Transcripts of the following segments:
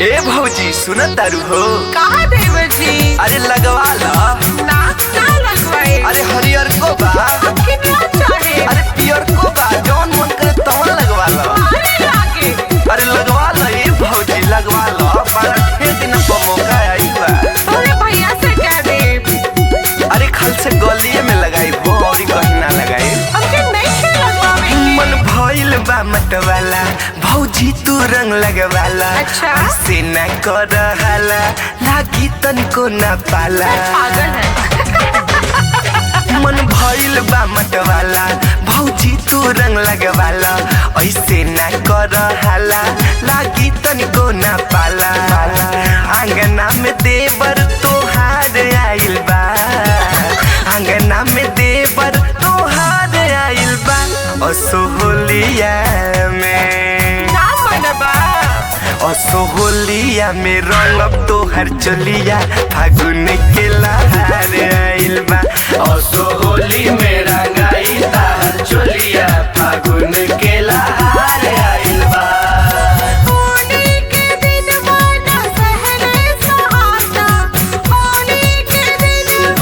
ए भौजी सुनत तारू हो कहा देवर जी अरे लगवा ला ना ना लगवाए अरे हरियर को बा कितना चाहे अरे पियर को बा जौन मन करे तवन लगवा ला अरे लागे अरे लगवा ला ए भौजी लगवा ला बड़ा ढेर दिन पर मौका आई बा तोरे भैया से कह दे अरे खल से गलिए में लगाई हो और कहीं ना लगाई हमके नहीं खे लगवावे के। मन भइल बा मतवाला भौजी तू रंग लगवाला अच्छा। से न कर हाला लागी तनिको न पाला पागल है मन भइल बा मतवाला भौजी तू रंग लगवाला ऐसे न कर हाला लागी तनिको न पाला आंगना में देवर तोहार आइल बा आंगना में देवर तोहार आइल बा असोहलिया में ना मनबा असोहलिया में रंगब तोहर चलिया फागुन के लहार आइल बा असोहली में रंगाई तार चलिया फागुन के लहार आइल बा होली के दिन माना सहने सहाता होली के दिन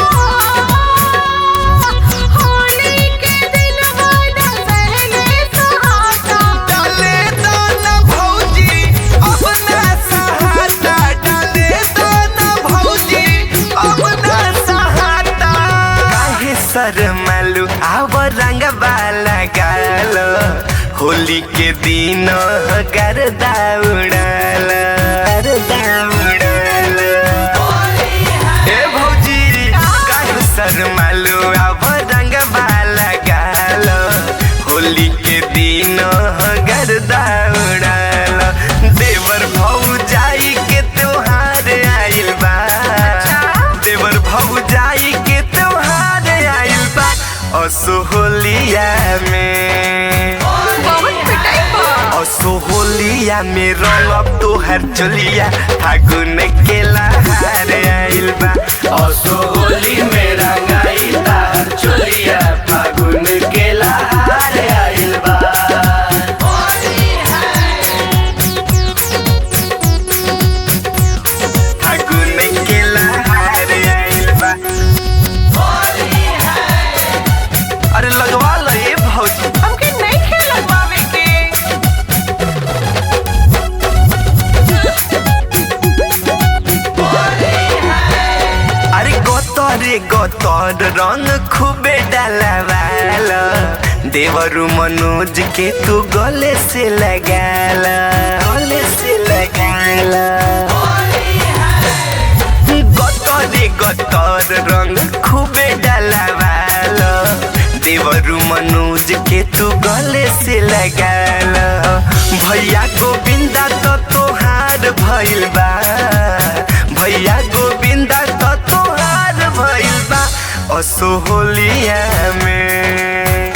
होली के दिन माना सहने सहाता डाले दाना भौजी अपना सहाता डाले दाना भौजी अपना सहाता काहे शरमालू आव रंग वाला गालो होली के दिन गरदा उड़ाल गरदा उड़ाल ए भौजी काहे शरमालू आव रंग वाला गालो होली के दिन गरदा उड़ाल देवर भौजाई के त्योहार आइल बा देवर भौजाई के त्योहार आइल बा असोहलिया में बहुत पिटाई बा असोहलिया में रंगब तोहर चलिया फागुन के लहार आइल बा असोहली में रंगाई तार चलिया फागुन के लहार आइल बा फागुन के लहार आइल बा अरे लगवा लो ये भौजी हमके नहीं खे लगवावे के अरे गतरे गतर रंग खूबे डालवाल देवरु मनोज के तू गले से लगाल गले से लगाल गतरे गतर रंग खूबे डालवाल देवरु मनोज के तू गले से लगाल भैया गोविंदा तो तोहार भइल बा भैया गोविंदा तो तोहार भइल बा असोहलिया में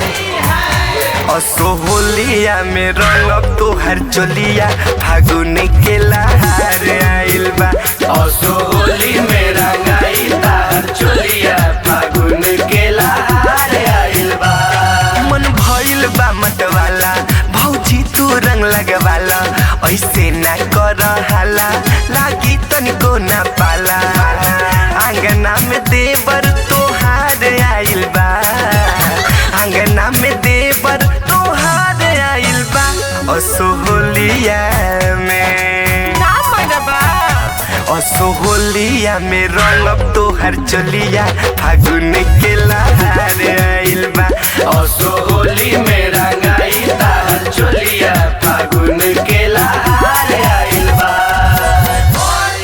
असोहलिया में रंगब तोहर चलिया फागुन के लहार आइल बा असोहली में रंगाई तार चलिया फागुन के लहार आइल बा मन भइल बा मतवाला भौजी तू रंग लगवाला ऐसे ना कर हाला लागी तनिको ना पाला आंगना में देवर तोहार आइल बा आंगना में देवर तोहार आइल बा असोहलिया में ना मनबा असोहलिया में रंगब तोहर चलिया फागुन के ला